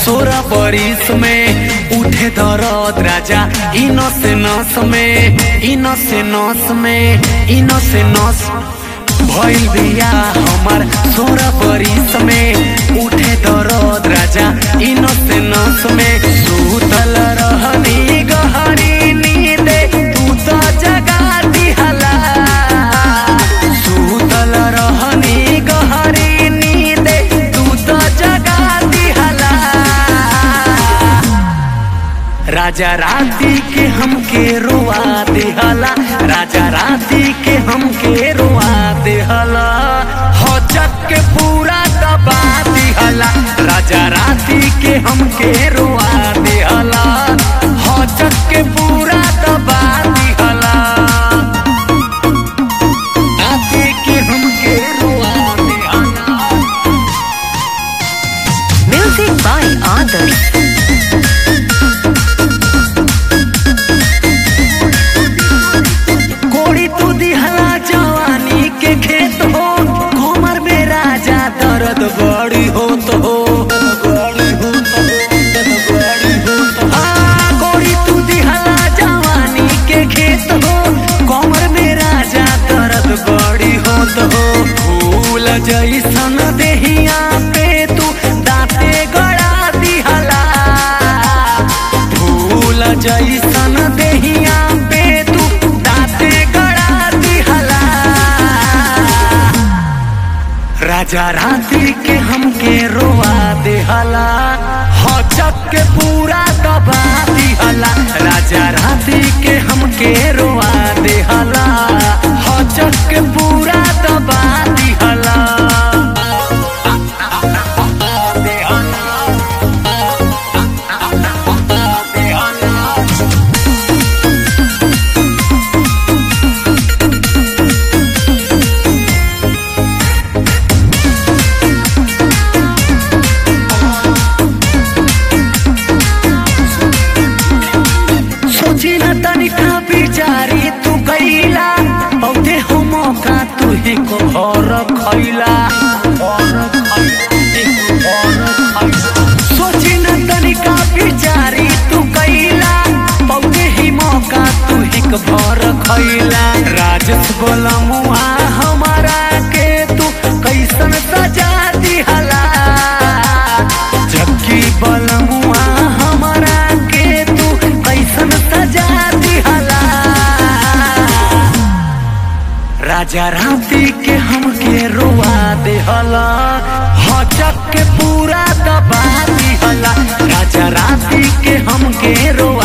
सोरा बरिस में उठे दरद राजा इनो से नस में इनो से नस में इनो से नस भइल बिया हमार सोरा बरिस में उठे दरद राजा इनो से नस में सुतल रहनी गहरी नींदे तू तो जगा दिहला सुतल रहनी गहरी नींदे तू तो जगा दिहला राजा राती के हमके रोआ देहला राजा राती के हमके रोआ देहला हो चक के पूरा दबा दिहला राजा राती के हमके रोआ देहला हो चक के पूरा दबा दिहला राती के हमके रोआ देहला Music by others. कोड़ी तू दिहला जवानी के खेत हो घूमर में राजा दर्द बड़ी हो तो हो हाँ, कोड़ी तू दिहला जवानी के खेत हो कमर में राजा दर्द बड़ी हो तो हो फूल जैसन देहिया पे तू दाते गड़ा दिहला फूल जैसन देहिया पे तू दाते गड़ा दिहला राजा राती के हमके रोआ देहला हो चक के पूरा दबा दिहला राजा राती के हमके रोआ देहला हो चक के पूरा दबा दिहला सोची न तनिका बिचारी तू गईला औते हो मौका तू ही को और खैला सोची न तनिका बिचारी तू गईला औते ही मौका तू ही को भर खैला राजस बोलमुआ हमारा के तू कैसन सजा दिहला जबकि बलमुआ हमारा के तू कैसन सजा दिहला राजा राती के हमके रोआ देहला हचक के पूरा दबा दिहला राजा राती के हमके रोआ